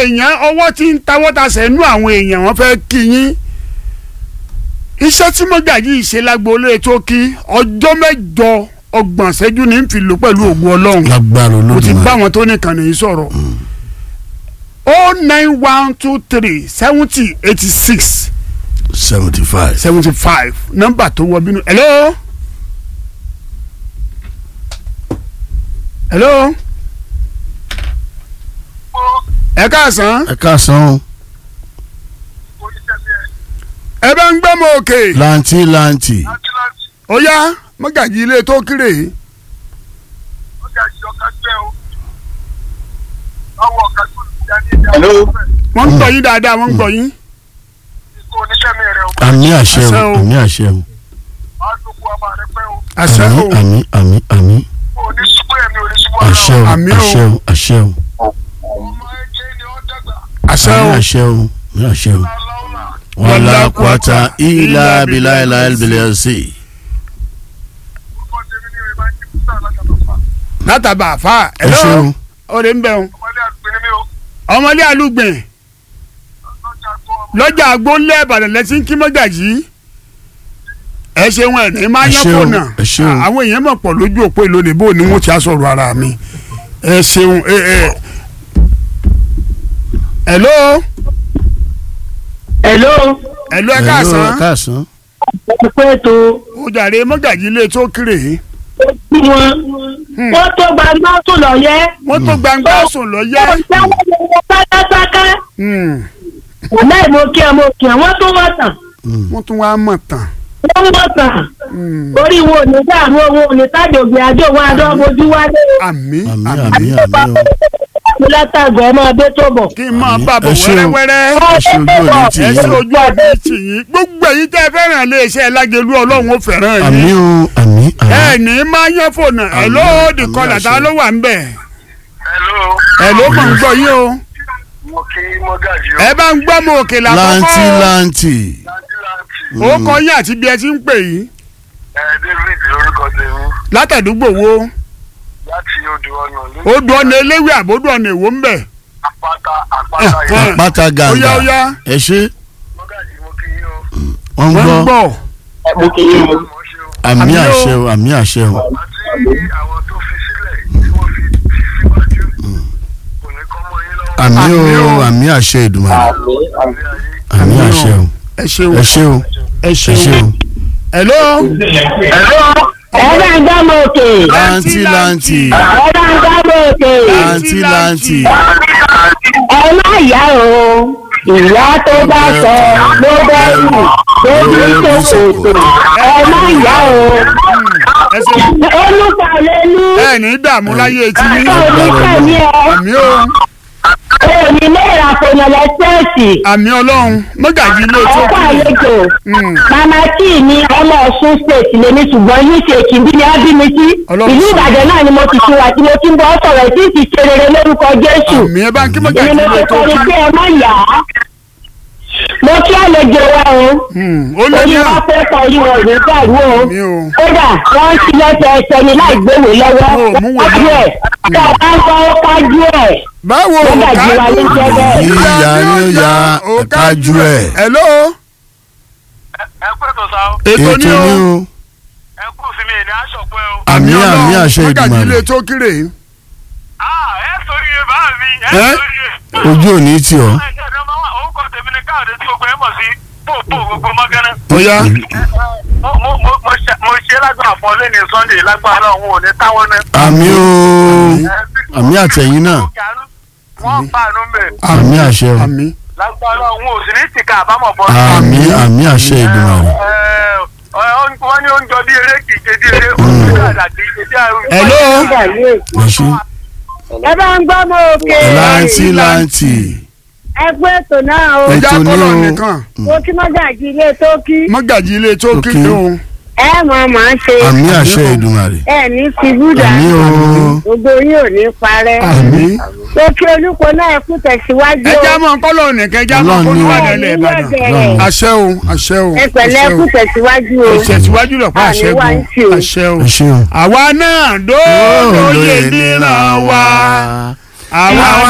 èèyàn ọwọ́ tí ń tawọ́ ta sẹ́nu àwọn èèyàn wọ́n fẹ́ kí yín iṣẹ́ tí mọ́gàjì ṣe lágboolé tó kí ọjọ́ mẹ́jọ ọgbọ̀n ṣẹ́jú ní ń fi lò pẹ̀lú ògùn ọlọ́run lágbára mo ti bá olódùmarè wọn tó nìkan nìyí sọ̀rọ̀ o nine one two three seventy eighty six seventy five. seventy five nọ́mbà tó wọ bínú hello hello ẹ káàsán ẹ káàsán o ẹ bá ń gbọ́ mọ òkè lanti lanti ó yá mọ́gàjì ilé tó kéré Hello. wọ́n ń gbọ́ yín dáadáa wọ́n ń gbọ́ yín àmì àṣẹ Àṣẹ o o. àmì àṣẹ o àṣẹ o àmì àmì àmì àṣẹ o Àmì o. àṣẹ o àṣẹ o àṣẹ àmì o àṣẹ o àmì àṣẹ o wàlá kwata ilà abilà ilà ẹlbìlẹ̀ ẹsẹ̀ látàbà àfa ẹ ṣe o hello ó lè ń bẹ̀ wọn ọmọlé alúgbìn lọ́jà agbóńlé ìbàdàn lẹ́sìn kí mọ́gàjì ẹ ṣeun ẹ̀ ní máa Ẹ yán ṣeun, fònà ẹ ṣeun. àwọn èèyàn mọ̀ pọ̀ lójú òpó ìlónìí bó ni wọ́n ti á sọ̀rọ̀ ara mi ẹ ṣeun ẹ ẹ. hello Hello. hello ẹ Hello, káàsán ẹ káàsán Ẹ pé tó ó jàre mọ́gàjì ilé tó kéré kí wọn. Wọ́n tó gbàgbá tó lọ yẹ. wọ́n tó gbangba sùn lọ yẹ. Wọ́n jáwọ́ lọ́wọ́ pátápátá. Hmm, Láì mo kí ẹ mo kí ẹ wọ́n tó wọ́n tàn. wọ́n tún wá mọ̀ tán. Wọ́n wọ́n tàn. Hmm, Orí wo ò ní dààmú owó ò ní tájògbé àjò wọn adó mojú wálé. àmì àmì àmì àmì àmì o Mo látàgọ̀ ọmọ adé tó bọ̀. kí n máa Àmì. bá bọ̀ Ẹ ṣeun. wẹ́rẹ́wẹ́rẹ́. ẹ ṣe ojú òní tì ẹ yín ṣe o ojú ọdún tì yín gbogbo èyí tẹ́ ẹ fẹ́ràn lè ṣe lágẹ̀lú ọlọ́run ó fẹ́ràn àmì yín. o àmì ẹ àmì ní máa yán fònà ẹ Àmì, lóòdì àmì kọlà tá àṣẹ. ló wà ń bẹ̀. Hello. ẹ ló mọ̀ ń gbọ́ yín o. Mo kí Mọ́gàjì o. ẹ bá ń gbọ́ mọ òkè lanti làkọ́kọ́. lanti Láńtí láńtì. ó kọ yín àti bí ẹ ti ń pè yín. Ẹ David lórúkọ tèmi látàdúgbò wo láti odò ọ̀nà ní ó dùn ọ̀nà eléwé àbódù ọ̀nà èwo ń bẹ̀. àpáta àpáta Eh, yẹn. eh. pátá ó yá ó gàǹgà yá ẹ ṣe Mọ́gàjì mo kí yín o. wọ́n ń wọ́n ń gbọ́ gbọ́. Mo kì í mú. Mo ṣe o. àmì Àmì o. àṣẹ o àmì àṣẹ o Àti àwọn tó fi sílẹ̀ tí wọ́n fi tì síwájú. Kò ní kọ́ mọ́ yín lọ́wọ́. àmì Àmì o o. àmì àṣẹ ìdùnnú Ilé ayé. àmì Àmì o. àṣẹ o ẹ ṣeun ẹ ṣe o ẹ ẹ ṣe ṣeun. o hello. Ẹ bá ń gbọ́ mọ òkè. lanti lanti Ẹ bá ń gbọ́ mọ òkè. lanti lanti Ẹ má yá o. Ìyá tó bá sọ ló bẹ́rù ló ní ṣòkòtò. Ẹ má yá o. ẹ ṣeun. Olùkọ́ lẹ́nu. ẹ ní dààmú láyé etí yín. Oníkànnì ẹ. àmì o Òní lẹ́ẹ̀rà fònà lẹ́sẹ̀ẹ̀sì. àmì ọlọ́run mọ́gàjì ilé tó Ọkọ̀ kù. àlejò. Hmm. Màmá tí ní ọmọ Ọ̀ṣun state lèmi ṣùgbọ́n yìí ṣe kìndí ni á bí mi sí. Ọlọ́run Ìlú ṣe. Ìbàdàn náà ni mo ti ṣe wà tí mo ti ń bọ́ sọ̀rọ̀ tí ì ti ṣe rere lórúkọ Jésù. àmì ẹ bá ń kí mọ́gàjì Èmi mo ilé ti tó kọrin kù. pé ẹ má yá. Mo kí àlejò wa o. Hmm, ó lé Orí ní wa à. fẹ́ kọ orí wọn ò ní dàrú o. mi ò. Kódà wọ́n ń ṣí lẹ́sẹ̀ ẹsẹ̀ ni láì gbéwò lọ́wọ́. Mo mú wèé Kájú ẹ̀. Tá a bá ń kọ́ ó kájú ẹ̀. báwo Mọ́gàjì wa ló ń jẹ́ bẹ́ẹ̀. yíya ni ó ya ẹ̀kájú ẹ̀ hello Ẹ pẹ́ tó sá o. ètò ètò ní ni o o Ẹ kú sí mi ní aṣọ pé o. àmì àmì àṣẹ mọ́gàjì ìdùnnú ilé tó kéré. Ah, ẹ sori yẹn bá mi. Ẹ Ẹ́? sori yẹn. ojú òní tì ọ́ Ẹ ṣe ẹ̀dọ́ máa wà orúkọ tèmi ní káàdé tí gbogbo ẹ mọ̀ sí pòpò gbogbo mọ́gánná. ó yá Mo mo mo mo ṣe mo ṣe lágbára fún ọ lẹ́ni Sunday lágbára ọ̀hún ò ní táwọn náà. àmì o àmì àtẹ̀yìn náà Wọ́n bá àánú mẹ́. àmì àṣẹ o àmì Lágbára ọ̀hún ò sì ní tìka àbámọ̀ bọ́. àmì àmì àṣẹ ìdùnnú wọ́n ní oúnjẹ bí eré kì í ṣe bí eré oúnjẹ dàda kì í ṣe bí àrùn. hello ẹ ṣe Ẹ bá ń gbọ́ mọ òkè. lanti lanti Ẹ gbé ètò náà o. Ẹ- ìjà ètò ní kọlọ o. nìkan Mo kí mọ́gàjì ilé tó kí. mọ́gàjì ilé tó Tó kéré kí. o Ẹ mọ̀ máa ń ṣe. àmì àṣẹ ìdùnnú Ẹ ní fi búdà. àmì o Gbogbo yín ò ní parẹ́. àmì Mo kí olúkọ náà kú tẹ̀síwájú o. ẹja mọ kọlọ nìkan ẹja mọ Ọlọ́run kó ni o. níwájú ilẹ̀ Ìbàdàn Ọlọ́run. àṣẹ o àṣẹ o Ẹ pẹ̀lẹ́ àṣẹ kú o tẹ̀síwájú o. ìṣẹ̀síwájú lọ́pọ̀ Àní àṣẹ wá ń ṣe o. o àṣẹ o ẹ ṣe o. àwa náà dóòlóye níran wa àwa